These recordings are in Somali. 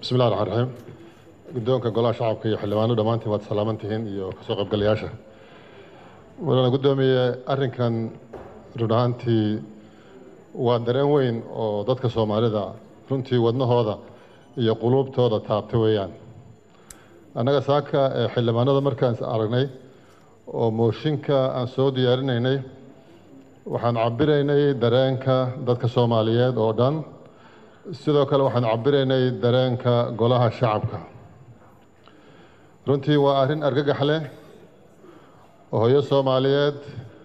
bismi illahi raxmaan raxiim guddoonka golaha shacabka iyo xildhibaano dhammaantiin waad salaaman tihiin iyo kasoo qaybgalayaasha wadana guddoomiye arrinkan run ahaantii waa dareen weyn oo dadka soomaalida runtii wadnahooda iyo quluubtooda taabtay weeyaan annaga saaka ee xildhibaanada markaan is aragnay oo mooshinka aan soo diyaarinaynay waxaan cabiraynay dareenka dadka soomaaliyeed oo dhan sidoo kale waxaan cabiraynay dareenka golaha shacabka runtii waa arrin argagax leh oo hooyo soomaaliyeed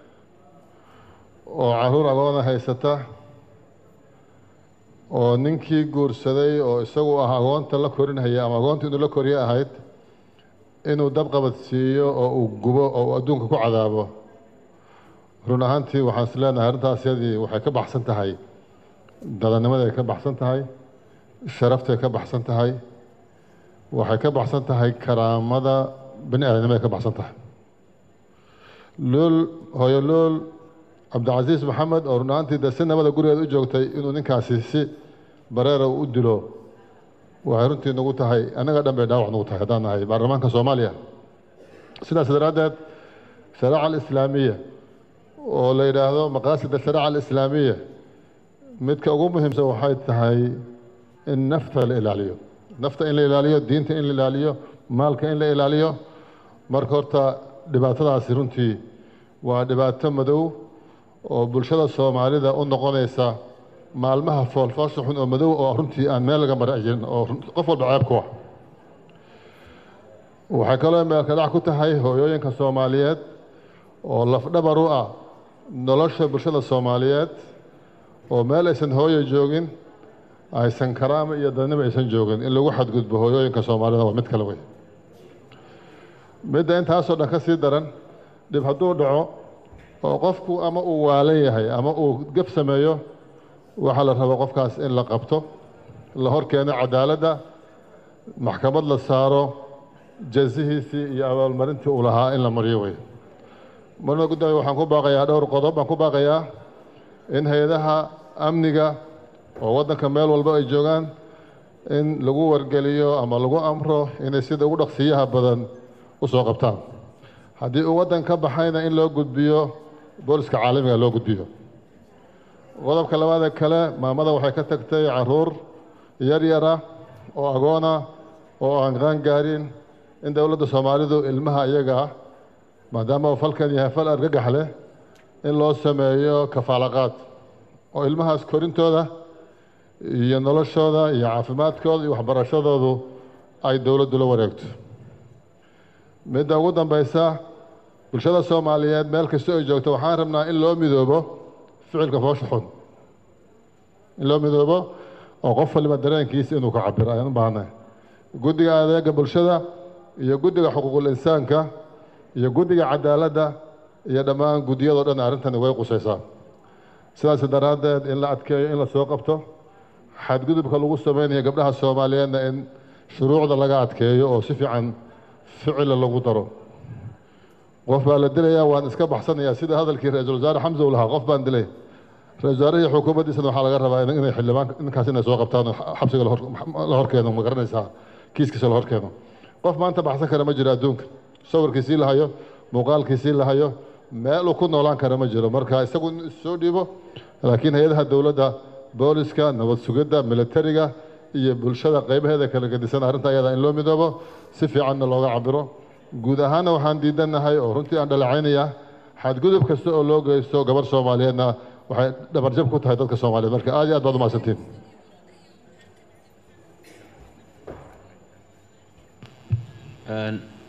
oo caruur agoona haysata oo ninkii guursaday oo isagu ah agoonta la korinhaya ama agoonta inuu la koriye ahayd inuu dabqabad siiyo oo uu gubo oo uu adduunka ku cadaabo run ahaantii waxaan is leenahay arrintaas yadii waxay ka baxsan tahay dadanimaday ka baxsan tahay sharaftay ka baxsan tahay waxay ka baxsan tahay karaamada bani aadamnimaday ka baxsan tahay lool hooyo lool cabdicasiis maxamed oo run ahaantii dee si nabada gurigeeda u joogtay inuu ninkaasi si bareera u dilo waxay runtii nagu tahay annaga dhan bay dhaawac nagu tahay haddaan nahay baarlamaanka soomaaliya sidaas daraaddeed shariica alislaamiya oo la yidhaahdo maqaasida shariica alislaamiya midka ugu muhiimsan waxay tahay in nafta la ilaaliyo nafta in la ilaaliyo diinta in la ilaaliyo maalka in la ilaaliyo marka horta dhibaatadaasi runtii waa dhibaato madow oo bulshada soomaalida u noqonaysa maalmaha foolfoosha xun oo madow oo runtii aan meel laga mara jirin oo qof walba ceeb ku ah waxay kaloo meelka dhac ku tahay hooyooyinka soomaaliyeed oo lafdhabar u ah nolosha bulshada soomaaliyeed oo meel aysan hooyo joogin aysan karaama iyo dadnimo aysan joogin in lagu xadgudbo hooyooyinka soomaalida waa mid kale wey midda intaasoo dhan ka sii daran dhib hadduu dhaco oo qofku ama uu waalan yahay ama uu gef sameeyo waxaa la rabaa qofkaas in la qabto la hor keeno cadaaladda maxkamad la saaro jazihiisii iyo abaalmarintii uu lahaa in la mariyo wey marna guddoomiye waxaan ku baaqayaa dhowr qodob baan ku baaqayaa in hay-adaha amniga oo waddanka meel walba ay joogaan in lagu wargeliyo ama lagu amro inay sida ugu dhaqsiyaha badan u soo qabtaan haddii uu waddan ka baxayna in loo gudbiyo booliska caalamiga loo gudbiyo qodobka labaadee kale maamada waxay ka tagtay caruur yar yara oo agoona oo aan qaan gaarin in dowladda soomaalidu ilmaha iyaga ah maadaama uu falkan yahay fal argagax leh in loo sameeyo kafaalaqaad oo ilmahaas korintooda iyo noloshooda iyo caafimaadkooda iyo waxbarashadoodu ay dowladdu la wareegto midda ugu dambaysa bulshada soomaaliyeed meel kasta ay joogto waxaan rabnaa in loo midoobo ficilka foosha xun in loo midoobo oo qof waliba dareenkiisa inuu ka cabiro ayaan u baahnay guddiga adeega bulshada iyo guddiga xuquuqul insaanka iyo guddiga cadaaladda iyo dhammaan guddiyadoo dhan arrintani way qusaysaa sidaas daraaddeed in la adkeeyo in la soo qabto xadgudubka lagu sameynayo gabdhaha soomaaliyeedna in shuruucda laga adkeeyo oo si fiican ficila lagu daro qof baa la dilayaa waan iska baxsanayaa sida hadalkii ra-iisul wasaare xamse uu lahaa qof baan dilay ra-isul wasaarihii xukuumaddiisana waxaa laga rabaa inay xildhibaan ninkaas inay soo qabtaan oo xabsiga la horkeeno ma garanaysaa kiiskiisa la horkeeno qof maanta baxsan kara ma jiro adduunka sawirkiisii la hayo muuqaalkiisii la hayo meel uu ku noolaan kara ma jiro marka isagu in soo dhiibo laakiin hay-adaha dowladda booliska nabad sugidda militariga iyo bulshada qaybaheeda kala gedisan arrinta ayada in loo midoobo si fiicanna looga cabiro guud ahaanna waxaan diidanahay oo runtii aan dhaleecaynayaa xadgudub kasta oo loo geysto gabar soomaaliyeedna waxay dhabarjab ku tahay dadka soomaaliyeed marka aad iyo aad baad umahadsantiin Een,